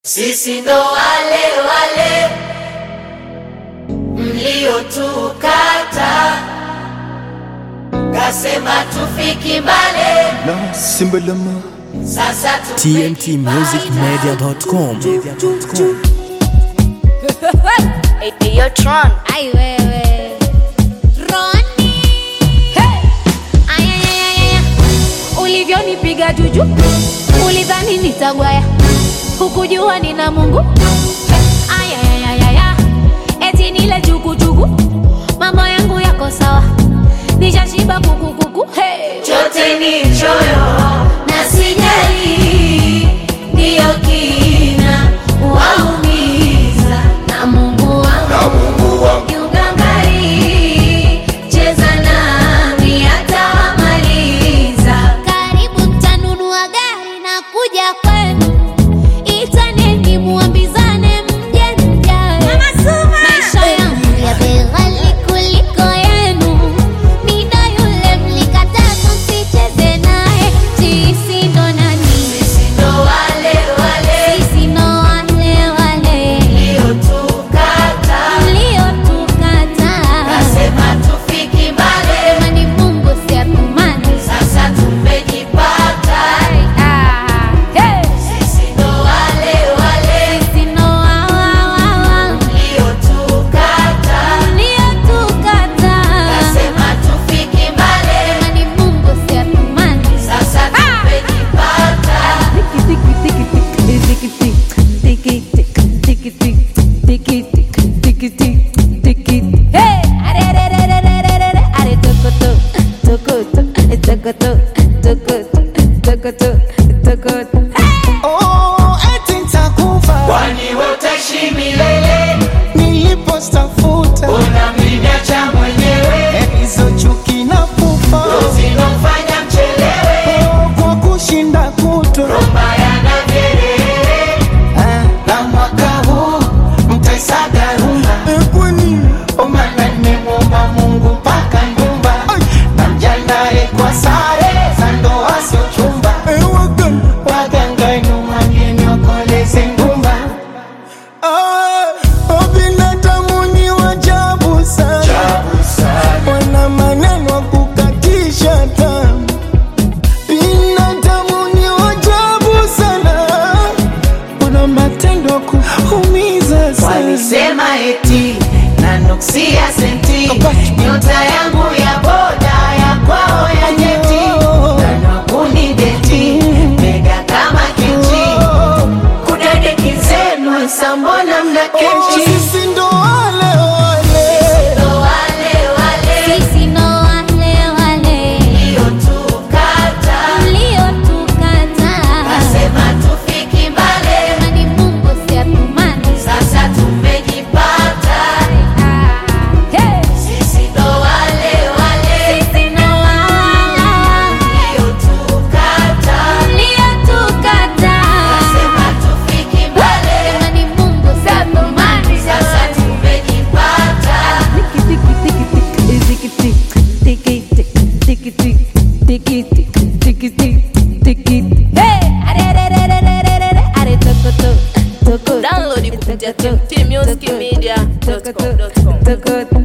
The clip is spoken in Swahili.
Sisi ndo wale wale mliotukata, kasema tufiki mbale, na simbalama sasa tumejipata. tmtmusicmedia.com Eyo Tron. Ai wewe Roni hey! Ayayayaya ulivyonipiga juju ulidhani nitagwaya hukujua nina Mungu Ayayayaya eti nile jukujuku mambo yangu yako sawa nishashiba kukukuku hey! chote ni choyo na sijali, ndiyo kina waumiza na Mungu wangu kiugangari, cheza nami atamaliza. Karibu mtanunua gari na kuja kwenu, itaneni muambizane mje mjae. Maisha yangu ya bei ghali kuliko yenu, mida yule mlikataa tusicheze naye. Sisi ndo nani? Sisi ndo wale wale Sisi ndo wale wale mliotukata, mliotukataa. kasema tufiki mbali, Sema ni Mungu si atumani. sasa tumejipata. Ah, hey! Sisi ndo wale wale Sisi ndo wa- wa- wa- wa. mliotukata, Uliotukataa. kasema tufiki mbali, Sema ni Mungu si atumani. sasa tumejipata. Hey! Are, are, are, are, are, are, are, are, are, tokoto, tokoto, tokoto, tokoto, tokoto, tokoto. oh, eti nitakufa Kwani wewe utaishi milele, nilipostafuta unamniacha mwenyewe, hizo chuki na pupa zinofanya mchelewe, oh, kwa kushinda kutwa mbaya na vyelele. Ah, na mwaka huu mtaisaga rumba kwani Omana nimemwomba Mungu mpaka nyumba na mjandae kwa sare za ndoa sio chumba, waganga nyumani wakoleze ngumba. binadamu ni wajabu sana wana maneno ya kukatisha tamaa. Binadamu ni wajabu sana, wana matendo ya kuumiza sana. Walisema eti na nuksia senti, nyota yangu ya boda ya kwao ya nyeti, na nakuni deti mega kama kiti, kudadeki zenu sambona mna Oh, kechi sisi ndo wale wale ndo wale wale Sisi ndo wale wale mliotukata, mliotukataa. kasema tufiki mbali, Sema ni Mungu si atumani. sasa tumejipata. Hey! Sisi ndo wale wale Sisi ndo wa- wa- wa- mliotukata, mliotukataa. kasema tufiki mbali, Sema ni Mungu si atumani. sasa tumejipata. Hey! Are, are, are, are, are, are, are, are, tokoto, tokoto, Download kupitia tokoto, tmtmusicmedia.com. tokoto, tokoto.